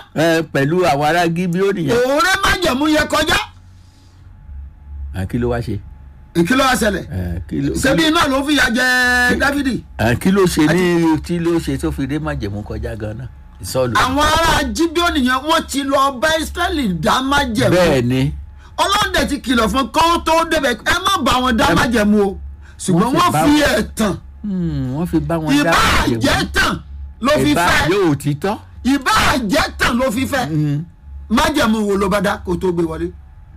ẹ pẹ̀lú àwọn ará gíbíónì yẹn òun rẹ májẹ̀mú yẹn kọjá Ah, kí ló wá ṣe ìkìlọ̀ àṣẹlẹ̀ Eh, kí ló- ṣebí iná ló fi yà jẹ dávidi Ah, kí ló ṣe ní tí ló ṣe tó fi dé májẹ̀mú kọjá ganan ìsọlù àwọn ará jíbíọ́nì yẹn wọ́n ti lọ bá israẹli dá májẹ̀mú bẹ́ẹ̀ ni ọlọ́dẹ ti kìlọ̀ fún kọ́ tó débẹ̀ ẹ má bá wọn dá májẹ̀mú o ṣùgbọ́n Wọ́n wọ́n sì bá fi wọn- ẹ̀tàn Hmm, wọ́n fi bá wọn dá ìbá májẹ̀mú àjẹ́ tàn ló fi ìbá fẹ́ yóò títọ́ ìbá àjẹ́ tàn ló fi fẹ́ májẹ̀mú wo ló bá dá kó tó gbé wọlé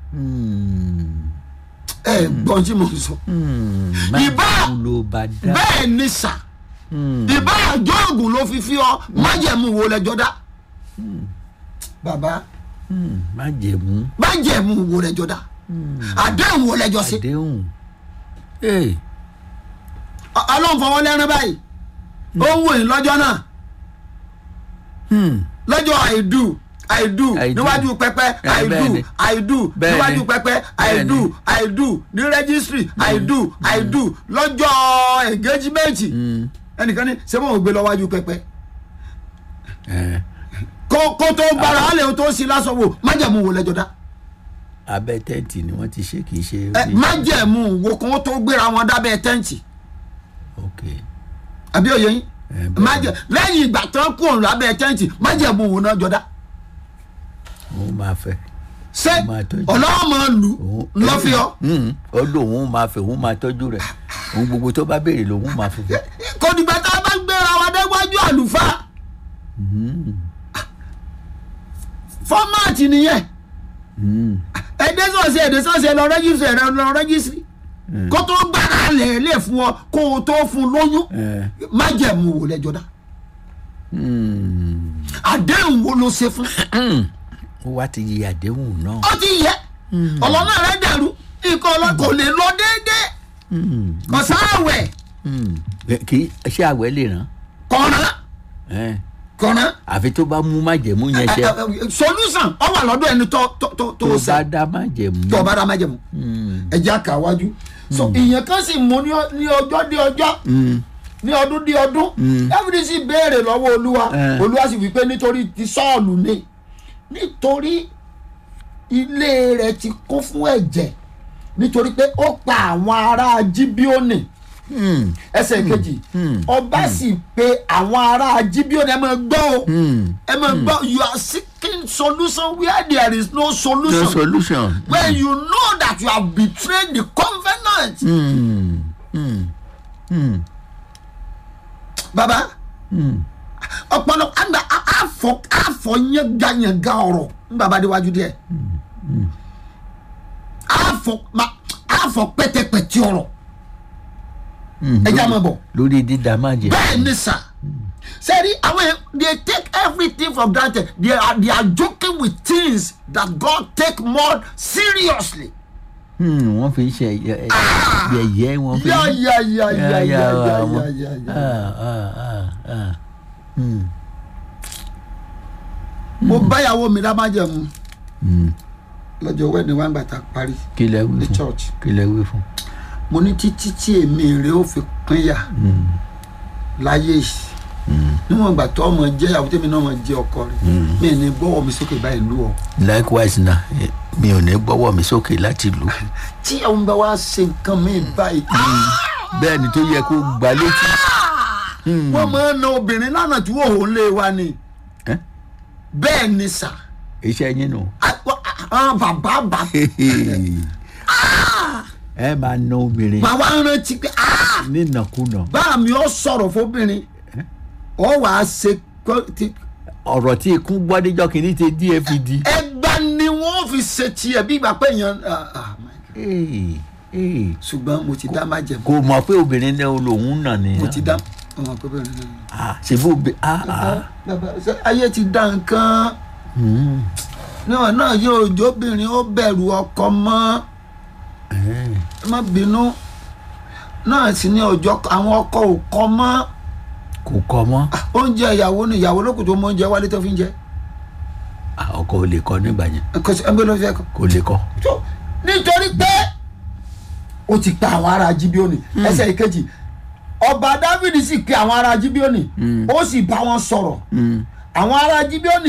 ẹ gbọ́n tí mo sọ Ìbá- májẹ̀mú ló bá dá bẹ́ẹ̀ ni sà ìbá àjọ ògùn ló fi fi ọ májẹ̀mú wo lẹ́jọ́ dá bàbá Hmm, májẹ̀mú májẹ̀mú wo lẹ́jọ́ dá àdéhùn wo lẹ́jọ́ sí àdéhùn Hey, ọlọ́run fọwọ́ lẹ́rìn báyìí ó ń wò yín lọ́jọ́ náà hmm, lọ́jọ́ àìdù àìdù I do. níwájú pẹpẹ Eh, àìdù bẹ́ẹ̀ni. àìdù Bẹ́ẹ̀ni. níwájú pẹpẹ àìdù àìdù ní rẹ́gísírì àìdù àìdù lọ́jọ́ ẹ̀gẹ́jìmẹ́ǹtì ẹnìkan ní ṣé wọn ò gbé lọ wájú pẹpẹ eh, kó kó tó gbára á lè tó sí lásán wò májẹ̀mú wo lẹ́jọ́ dá abẹ́ tẹ́ǹtì ni wọ́n ti ṣe kì í ṣe ẹ májẹ̀mú wo kó tó gbéra wọn dábẹ́ tẹ́ǹtì ok àbí òye yín Eh, bẹ́ẹ̀ni. májẹ̀ lẹ́yìn ìgbà tán kú òun lábẹ́ tẹ́ǹtì májẹ̀mú wo náà jọ dá òun máa fẹ́ ṣé Ó máa tọ́jú. ọlọ́wọ́ máa lù òun lọ́fíọ́ Hmm, ó lóun òun máa fẹ́ òun máa tọ́jú rẹ̀ òun gbogbo tó bá béèrè lòun máa fún fún kò dìgbà tá a bá gbéra wa déwájú àlùfáà fọ́máàtì nìyẹn Hmm, ẹ̀dẹ́ sọ̀sẹ̀ ẹ̀dẹ́ sọ̀sẹ̀ lọ rẹ́gísírì ẹ̀rọ lọ rẹ́gísírì kó tó gbára lẹ̀ lè fún ọ kó o tó fún lóyún eh, májẹ̀mú wo lẹ́jọ́ dá hmm. àdéhùn wo ló ṣe fún ó wá ti yí àdéhùn náà ó ti yẹ ọlọ́nà rẹ dẹ̀rú nǹkan ọlọ́ kò lè lọ déédéé Hmm, kò sáàwẹ̀ hmm. kì í ṣe àwẹ̀ lè ràn kọ̀ọ̀nà Eh, kọ̀ọ̀nà àfi tó bá mú májẹ̀mú yẹn ṣe solution ọ wà lọ́dọ̀ ẹni tó tó tó tó tó ṣe bá dá májẹ̀mú tó bá dá májẹ̀mú ẹ̀jẹ̀ àkàwájú so ìyẹn kan sì mú ní ọ- ní ọjọ́ dé ọjọ́ ní ọdún dé ọdún dáfídì sì béèrè lọ́wọ́ olúwa Eh. olúwa sì wí pé nítorí ti sọ́ọ̀lù ni nítorí ilé rẹ̀ ti kún fún ẹ̀jẹ̀ nítorí pé ó pa àwọn ará jíbíọ́nì Hmm, ẹsẹ̀ kejì ọba sì pe àwọn ará jíbíọ́nì ẹ máa gbọ́ o hmm. ẹ máa gbọ́ you are seeking solution where there is no solution no solution. when you know that you have betrayed the covenant. Hmm, hmm, hmm, baba hmm. ọpọlọ àgbà àfọ àfọ yẹnganyẹnga ọ̀rọ̀ n baba déwájú díẹ̀ àfọ ma àfọ pẹtẹpẹtẹ ọ̀rọ̀ ẹ já máa bọ̀ lórí dídá májẹ̀mú. bẹ́ẹ̀ ni sà sẹ́ni àwọn yẹn they take everything for granted they are they are joking with things that God take more seriously. Hmm, wọ́n fi ṣe yẹ- yẹ̀yẹ́ wọ́n fi. ya ya ya ya ya ya ya àwọn- ya ya. Ah, ah, ah, ah. Hmm, mo báyàwó mi lámájẹ̀mú hmm. lọ́jọ́ wẹ́ẹ̀ni wá ń gbà tá a parí kí lẹ wí ní fún church kí lẹ wí fún. mo ní títí tí èmi rẹ ó fi pínyà láyé yìí níwọ̀n ìgbà tó ọmọ jẹ́ ìyàwó tèmi náà mọ̀ jẹ́ ọkọ rẹ̀ mi ní gbọ́wọ́ mi sókè báyìí lú ọ. likewise na eh, mi ò ní gbọ́wọ́ mi sókè láti lù. tí àwọn bá wá ṣe nǹkan mi báyìí bẹ́ẹ̀ ni tó yẹ kó gbà létí. wọ́n máa ń na obìnrin lánàá tí wọ́n ò lé wa ni Eh? bẹ́ẹ̀ ni sà iṣẹ́ yín nù. àwọn bàbá bàbá ẹ máa na obìnrin máa wá rántí pé "Ah, nínàkúnà. bá mi ó sọ̀rọ̀ fóbìnrin ọ wàá ṣe kọ́- ti- ọ̀rọ̀ tí ikún gbọ́ níjọ́ kìíní ti dfd. ẹgbà ni wọ́n fi ṣe tiẹ̀ bí ìgbà pé èèyàn ah, ah, my God. Ee, ee. ṣùgbọ́n mo ti dá májẹ̀mú kò mọ̀ pé obìnrin náà lòun nà ní. mo ti dá ọmọ pé bẹ́ẹ̀ ni. Ah, ṣèbí obì ah ah. bàbá ṣe ayé ti dá nǹkan Hmm. náà náà yóò jóbìnrin ó bẹ̀rù ọkọ mọ́ Eh. ẹ má bínú náà sì ní ọjọ́ àwọn ọkọ ò kọ́ mọ́ kò kọ́ mọ́ oúnjẹ ìyàwó ni ìyàwó lókùn tó mọ oúnjẹ wálé tó fi ń jẹ Ah, ọkọ ò lè kọ́ nígbà yẹn kò sí ẹgbẹ́ ló fi ẹ̀kọ́. kò lè kọ́. tó nítorí pé ó ti pa àwọn ará jíbíọ́nì ẹsẹ̀ ìkejì ọba dávidi sì pe àwọn ará jíbíọ́nì ó sì bá wọn sọ̀rọ̀ àwọn ará jíbíọ́nì